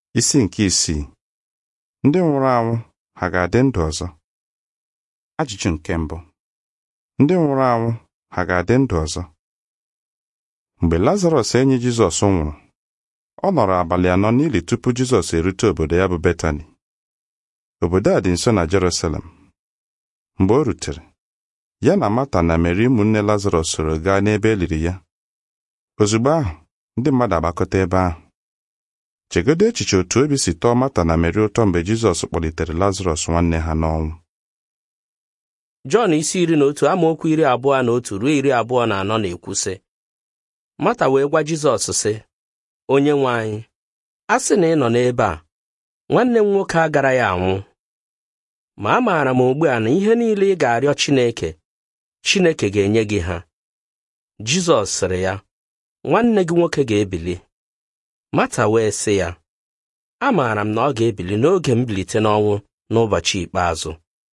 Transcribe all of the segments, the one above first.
Isi nke isii ndị nwụrụ anwụ ha ga-adị ndụ ọzọ? Ajụjụ nke mbụ ndị nwụrụ anwụ ha ga-adị ndụ ọzọ? Mgbe Lazarọs enyi Jizọs nwụrụ ọ nọrọ abalị anọ n'ili tupu Jizọs erute obodo ya bụ Betani obodo a dị nso na Jerusalem mgbe o rutere ya na Mata na Meri ụmụnne Lazarọs soro gaa n'ebe e liri ya ozugbo ahụ ndị mmadụ agbakọta ebe ahụ chegodo echiche otu obi si tọọ Mata na Meri ụtọ mgbe Jizọs kpọlitere Lazarọs nwanne ha n'ọnwụ Jọn isi iri na otu amaokwu iri abụọ na otu ruo iri abụọ na anọ na-ekwu sị Mata wee gwa Jizọs sị onye nwe anyị a sị na ị nọ n'ebe a nwanne m nwoke agaraghị anwụ ma amaara m ugbu a na ihe niile ị ga-arịọ Chineke Chineke ga-enye gị ha Jizọs sịrị ya nwanne gị nwoke ga-ebili Mata wee sị ya amaara m na ọ ga-ebili n'oge mbilite n'ọnwụ n'ụbọchị ikpeazụ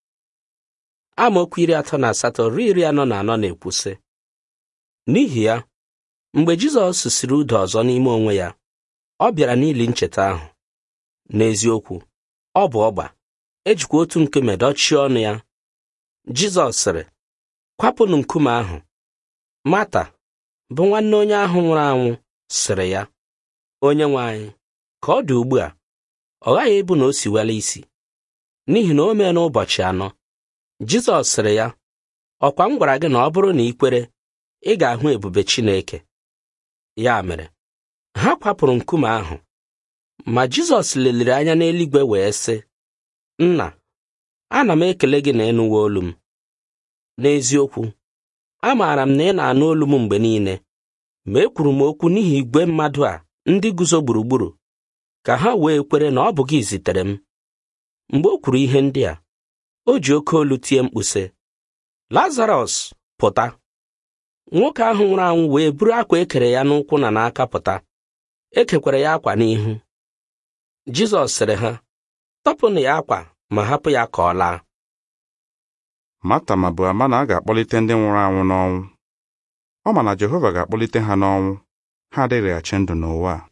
amaokwu iri atọ na asatọ ruo iri anọ na anọ na-ekwu sị n'ihi ya mgbe Jizọs siri udo ọzọ n'ime onwe ya ọ bịara n'ili ncheta ahụ n'eziokwu ọ bụ ọgba ejikwa otu nkume dochie ọnụ ya Jizọs sịrị kwapụnụ nkume ahụ Mata bụ nwanne onye ahụ nwụrụ anwụ sịrị ya onye nwe anyị ka ọ dị ugbu a ọ ghaghị ịbụ na o siwela isi n'ihi na o mee n'ụbọchị anọ Jizọs sịrị ya ọkwa m gwara gị na ọ bụrụ na ị kwere ị ga-ahụ ebube Chineke ya mere ha kwapụrụ nkume ahụ ma Jizọs leliri anya n'eluigwe wee sị nna ana m ekele gị na ịnụwa olu m n'eziokwu amaara m na ị na-anụ olu m mgbe niile ma ekwuru m okwu n'ihi igwe mmadụ a ndị guzo gburugburu ka ha wee kwere na ọ bụ gị zitere m mgbe o kwuru ihe ndị a o ji oke olu tie mkpu sị Lazarọs pụta nwoke ahụ nwụrụ anwụ wee buru akwa ekere ya n'ụkwụ na n'aka pụta ekekwara ya akwa n'ihu Jizọs sịrị ha tọpụnụ ya akwa ma hapụ ya ka ọ laa Mata ma bụ ama na a ga-akpọlite ndị nwụrụ anwụ n'ọnwụ ọ ma na Jehova ga-akpọlite ha n'ọnwụ ha adịghịghachi ndụ n'ụwa a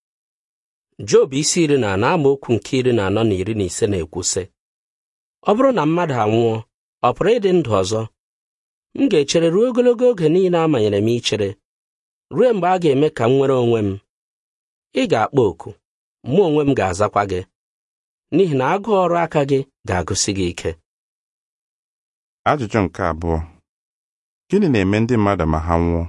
Job isi iri na anọ amaokwu nke iri na anọ na iri na ise na-ekwu sị ọ bụrụ na mmadụ anwụọ ọ pụrụ ịdị ndụ ọzọ m ga-echere ruo ogologo oge niile amanyere m ichere ruo mgbe a ga-eme ka m nwere onwe m ị ga-akpọ oku mụ onwe m ga-azakwa gị n'ihi na agụụ ọrụ aka gị ga-agụsi gị ike Ajụjụ nke abụọ gịnị na-eme ndị mmadụ ma ha nwụọ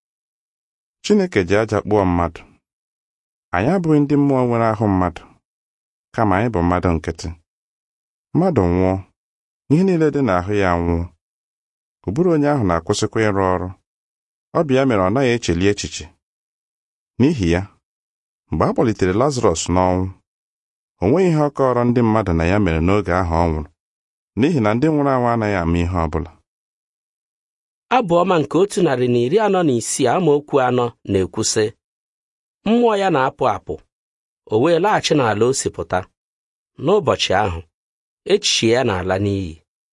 Chineke ji aja kpụọ mmadụ anyị abụghị ndị mmụọ nwere ahụ mmadụ kama anyị bụ mmadụ nkịtị mmadụ nwụọ ihe niile dị n'ahụ ya nwụọ ụbụrụ onye ahụ na-akwụsịkwa ịrụ ọrụ ọ bụ ya mere ọ naghị echeli echiche n'ihi ya mgbe a kpọlitere Lazarọs n'ọnwụ o nweghị ihe ọ kọrọ ndị mmadụ na ya mere n'oge ahụ ọ nwụrụ n'ihi na ndị nwụrụ anwụ anaghị ama ihe ọ bụla abụ ọma nke otu narị na iri anọ na isii amaokwu anọ na-ekwu sị mmụọ ya na-apụ apụ o wee laghachi n'ala o si pụta n'ụbọchị ahụ echiche ya na-ala n'iyi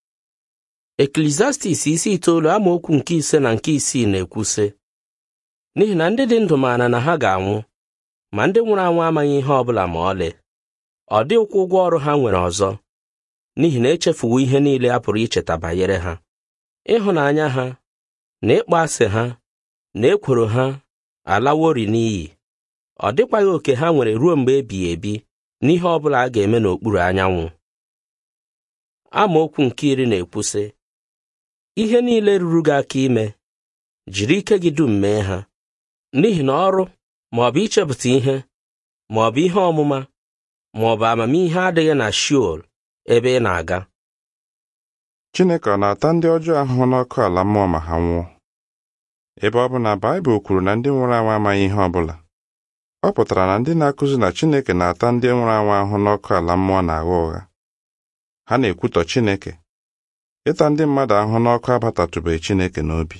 Eklesiastis isi itoolu amaokwu nke ise na nke isii na-ekwu sị n'ihi na ndị dị ndụ maara na ha ga-anwụ ma ndị nwụrụ anwụ amaghị ihe ọ bụla ma ọlị ọ dịghịkwa ụgwọ ọrụ ha nwere ọzọ n'ihi na echefuwo ihe niile a pụrụ icheta banyere ha ịhụnanya ha na ịkpọ asị ha na ekworo ha alawori n'iyi ọ dịkwaghị oke ha nwere ruo mgbe ebighị ebi n'ihe ọ bụla a ga-eme n'okpuru anyanwụ amaokwu nke iri na-ekwu sị ihe niile ruru gị aka ime jiri ike gị dum mee ha n'ihi na ọrụ ma ọ bụ ichepụta ihe ma ọ bụ ihe ọmụma ma ọ bụ amamihe adịghị na Sheol ebe ị na-aga Chineke ọ na-ata ndị ọjọọ ahụhụ n'ọkụ ala mmụọ ma ha nwụọ ebe ọ bụ na Baịbụl kwuru na ndị nwụrụ anwụ amaghị ihe ọ bụla ọ pụtara na ndị na-akụzi na Chineke na-ata ndị nwụrụ anwụ ahụhụ n'ọkụ ala mmụọ na-agha ụgha ha na-ekwutọ Chineke ịta ndị mmadụ ahụhụ n'ọkụ abatatụbeghị Chineke n'obi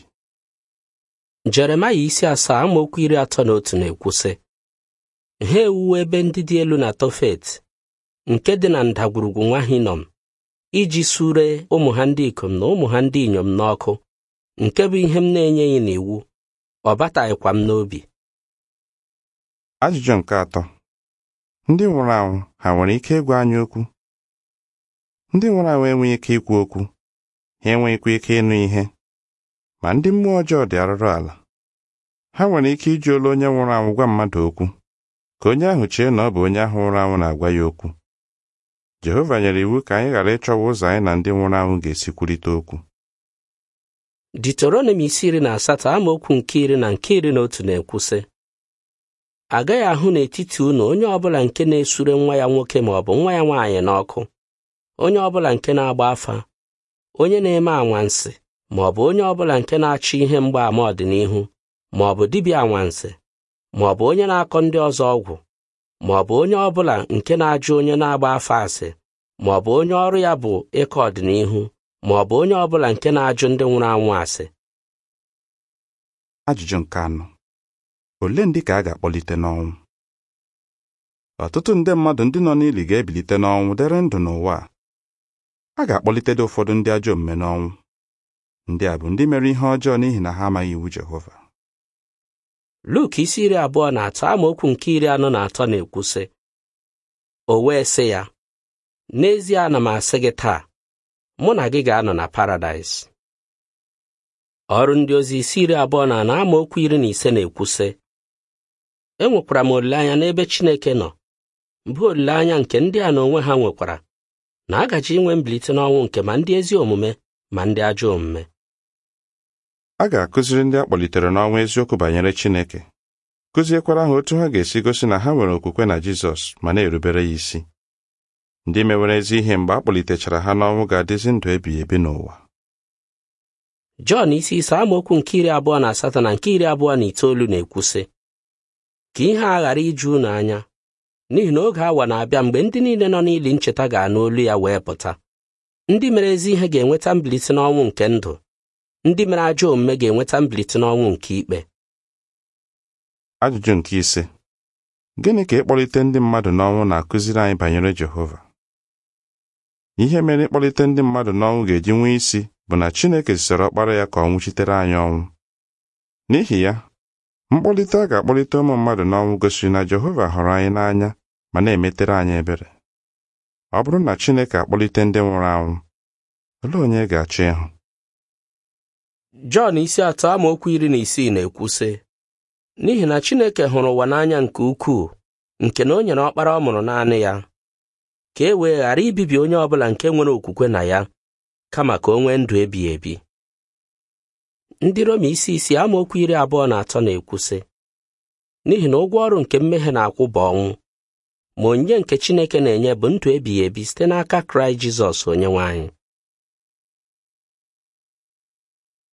Jeremaya isi asaa amaokwu iri atọ na otu na-ekwu sị ha ewuwo ebe ndị dị elu na Tofet nke dị na ndagwurugwu nwa Hinom iji sure ụmụ ha ndị ikom na ụmụ ha ndị inyom n'ọkụ nke bụ ihe m na-enyeghị n'iwu ọ bataghịkwa m n'obi Ajụjụ nke atọ ndị nwụrụ anwụ ha nwere ike ịgwa anyị okwu ndị nwụrụ anwụ enweghị ike ikwu okwu ha enweghịkwa ike ịnụ ihe ma ndị mmụọ ọjọọ dị arụrụ ala ha nwere ike iji olu onye nwụrụ anwụ gwa mmadụ okwu ka onye ahụ chee na ọ bụ onye ahụ nwụrụ anwụ na-agwa ya okwu Jehova nyere iwu ka anyị ghara ịchọwa ụzọ anyị na ndị nwụrụ anwụ ga-esi kwurịta okwu Deuteronomi isi iri na asatọ amaokwu nke iri na nke iri na otu na-ekwu sị agaghị ahụ n'etiti unu onye ọbụla nke na-esure nwa ya nwoke ma ọ bụ nwa ya nwaanyị n'ọkụ onye ọbụla nke na-agba afa onye na-eme anwansị ma ọ bụ onye ọbụla nke na-achọ ihe mgbaàmà ọdịnihu ma ọ bụ dibịa anwansị ma ọ bụ onye na-akọ ndị ọzọ ọgwụ ma ọ bụ onye ọbụla nke na-ajụ onye na-agba afa asị ma ọ bụ onye ọrụ ya bụ ịkọ ọdịnihu ma ọ bụ onye ọbụla nke na-ajụ ndị nwụrụ anwụ asị Ajụjụ nke anọ ole ndị ka a ga-akpọlite n'ọnwụ ọtụtụ nde mmadụ ndị nọ n'ili ga-ebilite n'ọnwụ dere ndụ n'ụwa a. a ga-akpọlitede ụfọdụ ndị ajọ omume n'ọnwụ ndị a bụ ndị mere ihe ọjọọ n'ihi na ha amaghị iwu Jehova Luk isi iri abụọ na atọ amaokwu nke iri anọ na atọ na-ekwu sị o wee sị ya n'ezie ana m asị gị taa mụ na gị ga-anọ na paradaịs ọrụ ndị ozi isi iri abụọ na anọ amaokwu iri na ise na-ekwu sị enwekwara m olileanya n'ebe Chineke nọ bụ olileanya nke ndị a na onwe ha nwekwara na a gaji inwe mbilite n'ọnwụ nke ma ndị ezi omume ma ndị ajọ omume a ga-akụziri ndị a kpọlitere n'ọnwụ eziokwu banyere Chineke kụziekwara ha otu ha ga-esi gosi na ha nwere okwukwe na Jizọs ma na-erubere ya isi ndị mewere ezi ihe mgbe a kpọlitechara ha n'ọnwụ ga-adịzi ndụ ebighị ebi n'ụwa Jọn isi ise amaokwu nke iri abụọ na asatọ na nke iri abụọ na itoolu na-ekwu sị ka ihe a ghara iju unu anya n'ihi na oge awa na-abịa mgbe ndị niile nọ n'ili ncheta ga-anụ olu ya wee pụta ndị mere ezi ihe ga-enweta mbilite n'ọnwụ nke ndụ ndị mere ajọ omume ga-enweta mbilite n'ọnwụ nke ikpe Ajụjụ nke ise gịnị ka ịkpọlite ndị mmadụ n'ọnwụ na-akụziri anyị banyere Jehova ihe mere ịkpọlite ndị mmadụ n'ọnwụ ga-eji nwee isi bụ na Chineke zisara ọkpara ya ka ọ nwụchitere anyị ọnwụ n'ihi ya mkpọlite a ga-akpọlite ụmụ mmadụ n'ọnwụ gosiri na Jehova hụrụ anyị n'anya ma na-emetere anyị ebere ọ bụrụ na Chineke akpọlite ndị nwụrụ anwụ olee onye ị ga-achọ ịhụ Jọn isi atọ amaokwu iri na isii na-ekwu sị n'ihi na Chineke hụrụ ụwa n'anya nke ukwuu nke na o nyere ọkpara ọ mụrụ naanị ya ka e wee ghara ibibi onye ọbụla nke nwere okwukwe na ya kama ka o nwee ndụ ebighị ebi ndị Roma isi isi amaokwu iri abụọ na atọ na-ekwu sị n'ihi na ụgwọ ọrụ nke mmehie na-akwụ bụ ọnwụ ma onyinye nke Chineke na-enye bụ ndụ ebighị ebi site n'aka Kraịst Jizọs onyenwe anyị